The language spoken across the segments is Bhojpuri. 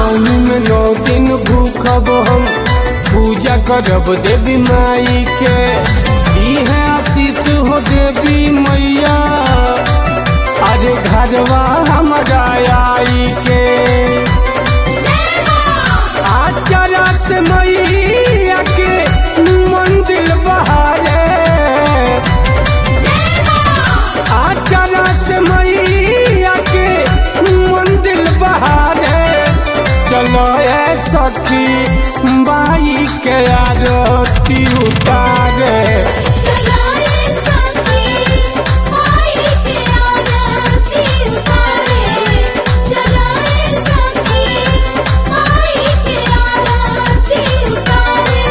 नौमी में नौ दिन भूखब हम पूजा करब देवी माई के दी है आशीष हो देवी मैया अरे घरवा हमारा आई के आचरा से मैया के मंदिर बहारे आचरा से मैया के मंदिर बहारे चलो ए सखी बाई के आरती उतारे चलाए सखी माई के आरती उतारे चलाए सखी माई के आरती उतारे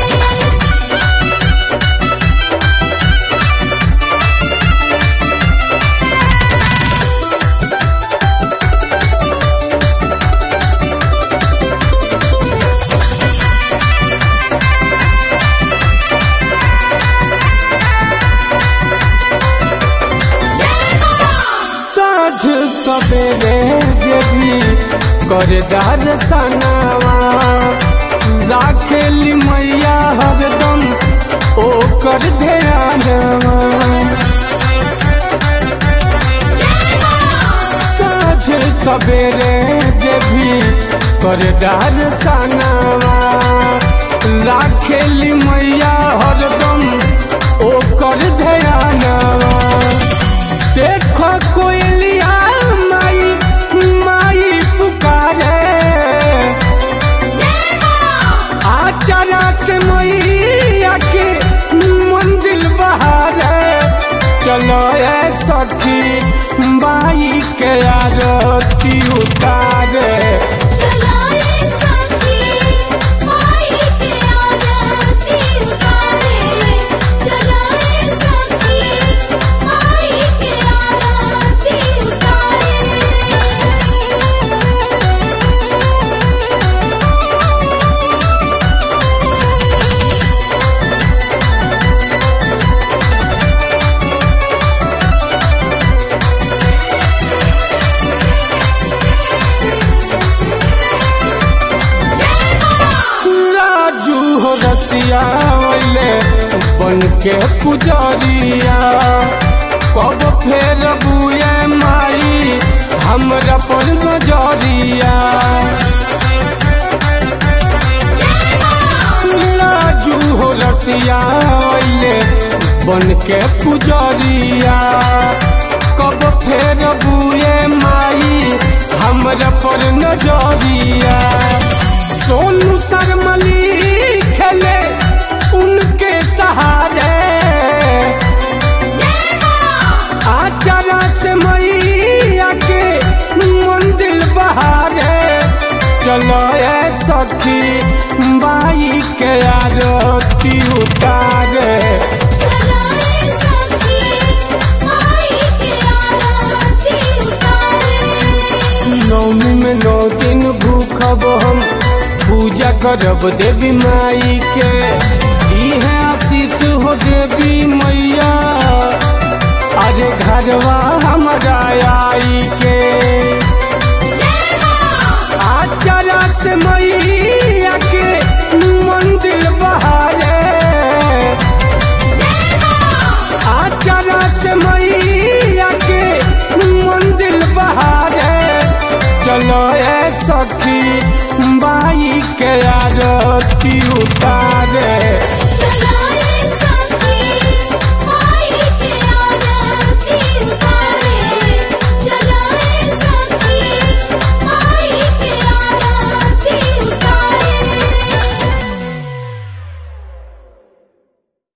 साँझ सवेरे जे भी करे दार सनावा राखेली मैया हरदम ओकर ध्यानवा साँझ सवेरे जे भी करे दार सनावा राखेली मैया हरदम ओकर ध्यानवा देखो कोयलिया माई माई पुकारे आचरा से मैया के मंदिर बहारे चलो ए सखी माई के आरती उतारे चलाए सखी माई के आरती उतारे चलाए सखी माई के आरती उतारे राजू हो रसिया वैले बन के पुजरिया कब फेर बुए माई हमरा पर नजरिया राजू हो रसिया वैले बन के पुजरिया कब फेर बुए माई हमरा पर नजरिया सोनू शर्मली खेले उनके सहारे आचरा से मैया के मंदिर बहारे चलो ए सखी बाई के आरती उतारे चलाए सखी माई के आरती उतारे नौमी में नौ दिन भूखब हम पूजा करब देवी माई के दी है आशीष हो देवी मैया अरे घरवा हमारा आई के आचरा से मैया के मंदिर बहारे आचरा से मैया के मंदिर बहारे चलो ए सखी